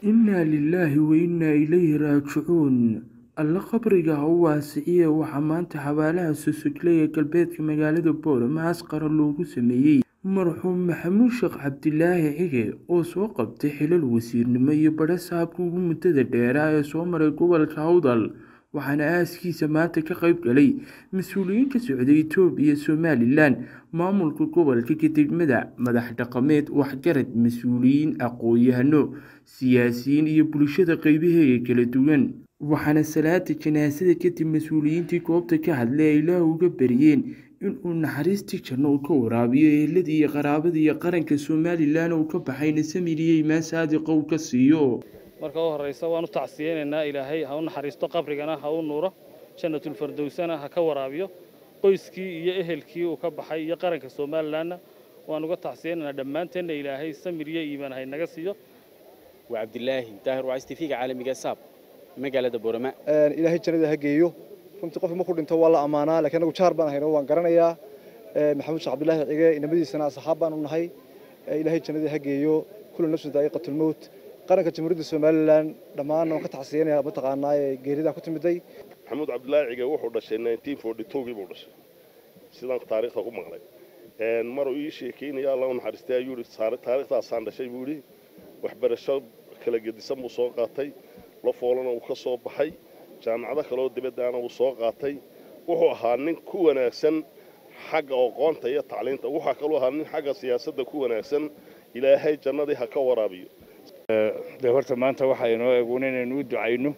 innaa lilaahi wa innaa ilayhi raajicuun alle qabriga ha u waasiciye waxaa maanta xabaalaha sosogle ee galbeedka magaalada boorama asqara loogu sameeyey marxuum maxamuud sheekh cabdilaahi cige oo soo qabtay xilal wasiirnimo iyo badho saabka ugu muddada dheeraa ee soo maray gobolka awdal waxaana aaskiisa maanta ka qayb galay mas-uuliyiin ka socday itoobiya somalilan maamulka gobolka kadegmada madax dhaqameed waxgarad mas-uuliyiin aqoon-yahano siyaasiyiin iyo bulshada qeybaheega kala duwan waxaana salaada janaasada kadib mas-uuliyiintii goobta ka hadlay ay ilaah uga baryeen inuu naxariistii janno uu ka waraabiyo eheladii iyo qaraabadii iyo qaranka somalilan uu ka baxayna samiriyo imaan saadiqa uu ka siiyo marka u horraysa waan u tacsiyeynaynaa ilaahay ha u naxariisto qabrigana ha u nuuro jannatulfardowsana ha ka waraabiyo qoyskii iyo ehelkii uu ka baxay iyo qaranka somalilanna waan uga tacsiyeynaynaa dhammaanteenna ilaahay samir iyo iimaan hay naga siiyo waa cabdilaahi daahir waa istifiga caalamiga saab magaalada boorama ilaahay jannada ha geeyo runtii qofki markuu dhinto waa la ammaanaa lakiin anagu jaar baan hayno waan garanayaa maxamuud sheekh cabdilaahi cige inamadiisana asxaab baanu nahay ilaahay jannada ha geeyo kullu nafsin daa'iqatulmowt qaranka jamhuuriyadda somalilan dhammaan waan ka tacsiyanaya mataqaanaa ee geeridaa ku timiday maxamuud cabdilaahi cige wuxuu dhashay gii buu dhashay sidaan taariikhda ku maqlay maruu ii sheekeynaya alla u naxariistay ayuu yidhi taariikhdaasaan dhashay buu yidhi waxbarasho kala gedisan buu soo qaatay la foolana uu ka soo baxay jaamacado kaleoo dibaddaana uu soo qaatay wuxuu ahaa nin ku wanaagsan xagga aqoonta iyo tacliinta waxaa kaluu ahaa nin xagga siyaasadda ku wanaagsan ilaahay jannadii ha ka waraabiyo dee horta maanta waxaa inoo eeguun inaynu u ducayno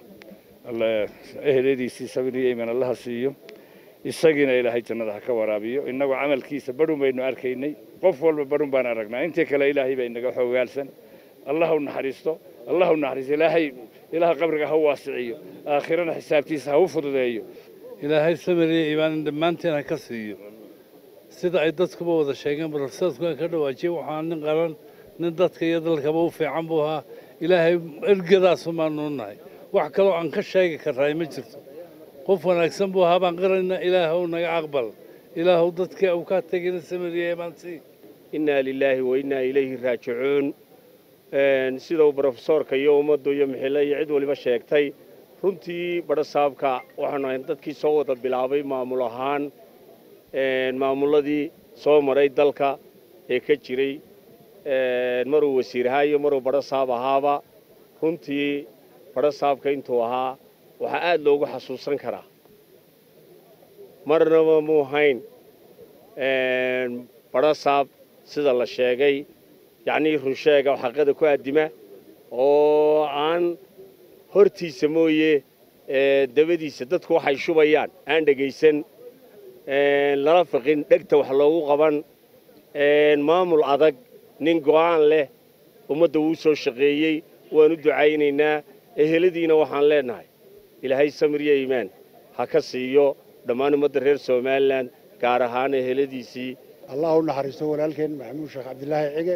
eheladiisii sabir iyo iimaan allaha siiyo isagiina ilaahay jannada ha ka waraabiyo innagoo camalkiisa badhun baynu arkaynay qof walba badhun baan aragnaa intii kale ilaahay baa inaga xoogaalsan allah u naxariisto allah u naxariisto ilaahay ilaah qabriga ha u waasiciyo aakhirana xisaabtiisa ha u fududeeyo ilaahay samir iyo iimaan dhammaanteen ha ka siiyo sida ay dadkuba wada sheegeen barafsadku ka dhawaajiyey waxaa nin qaran nin dadka iyo dalkaba u fiican buu ahaa ilaahay ergadaasumaanuu nahay wax kaloo aan ka sheegi karraay ma jirto qof wanaagsan buu ahaa baan qiraynaa ilaahw naga aqbal ilaahw dadkii u kaa tegina samiriya iimaansii innaa lilaahi wa innaa ilayhi raajicuun sida uu brofesoorka iyo ummaddu iyo mixile iyo cid waliba sheegtay runtii badho saabka waxaanu ahayn dadkii soo wada bilaabay maamul ahaan maamulladii soo maray dalka ee ka jiray maruu wasiir ahaa iyo maruu badho saab ahaaba runtii badho saabka intuu ahaa waxaa aad loogu xasuusan karaa marnaba muu hayn badho saab sida la sheegay yacnii runsheega xaqada ku addima oo aan hortiisa mooye dabadiisa dadku waxay shubayaan aan dhegaysan lala fiqin dhegta wax loogu qaban maamul adag nin go'aan leh ummadda wuu soo shaqeeyey waan u ducaynaynaa eheladiina waxaan leennahay ilaahay samir iyo iimaan ha ka siiyo dhammaan ummadda reer somalilan gaar ahaan eheladiisii allah u naxariisto walaalkeen maxamuud sheekh cabdilaahi cige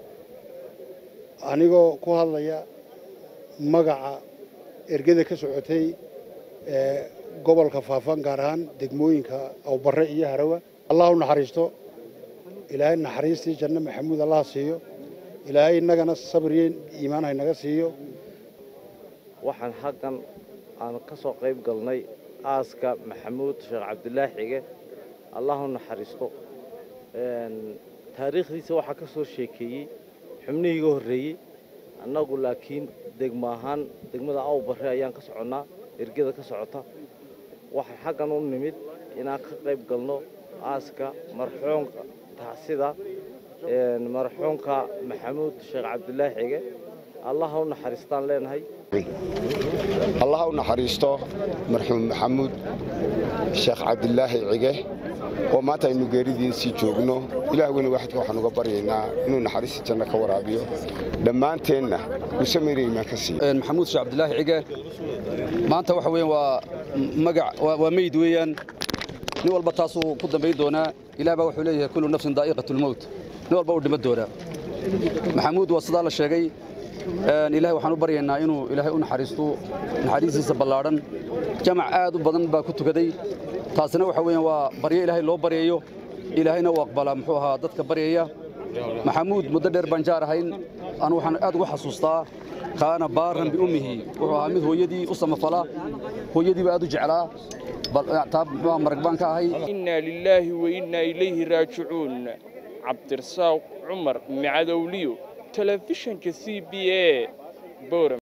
anigoo ku hadlaya magaca ergada ka socotay ee gobolka faafan gaar ahaan degmooyinka awbarre iyo harawa allah u naxariisto ilaahay naxariistii janno maxamuud allah siiyo ilaahay innagana sabriyo iimaan haynaga siiyo waxaan xaggan aan ka soo qayb galnay aaska maxamuud sheekh cabdilaahi xige allah u naxariisto taariikhdiisa waxaa ka soo sheekeeyey xubnihii iga horreeyey annagu laakiin degmo ahaan degmada awbarre ayaan ka soconnaa ergada ka socota waxaa xaggan u nimid inaan ka qayb galno aaska marxuumka tacsida marxuumka maxamuud sheekh cabdilaahi xige allah u naxariistaan leenahay allah u naxariisto marxuum maxamuud sheekh cabdilaahi cige oo maanta aynu geeridiisii joogno ilaah weyne waaxidka waxaan uga baryaynaa inuu naxariista janno ka waraabiyo dhammaanteenna uu samayna iimaan ka siiyo maxamuud sheekh cabdilaahi cige maanta waxa weeyaan waa magac waa meyd weeyaan nin walba taasuu ku dambayn doonaa ilaah baa wuxuu leeyahay kullu nafsin daa'iqatulmowt nin walba uu dhiman doonaa maxamuud waa sidaa la sheegay ilaahay waxaan u baryaynaa inuu ilaahay u naxariisto naxariistiisa ballaadhan jamac aad u badan baa ku tukaday taasina waxa weeyaan waa baryo ilaahay loo baryayo ilaahayna uu aqbalaa muxuu ahaa dadka baryaya maxamuud muddo dheer baan jaar ahayn anu waxaan aad uga xasuustaa kaana baaran biummihi wuxuu ahaa mid hooyadii u samafala hooyadiiba aad u jeclaa taa muxuu marag baan ka ahay inaa lilaahi wa innaa ilayhi raajicuun cabdirasaaq cumar micadowliyo telefishinka c b a boram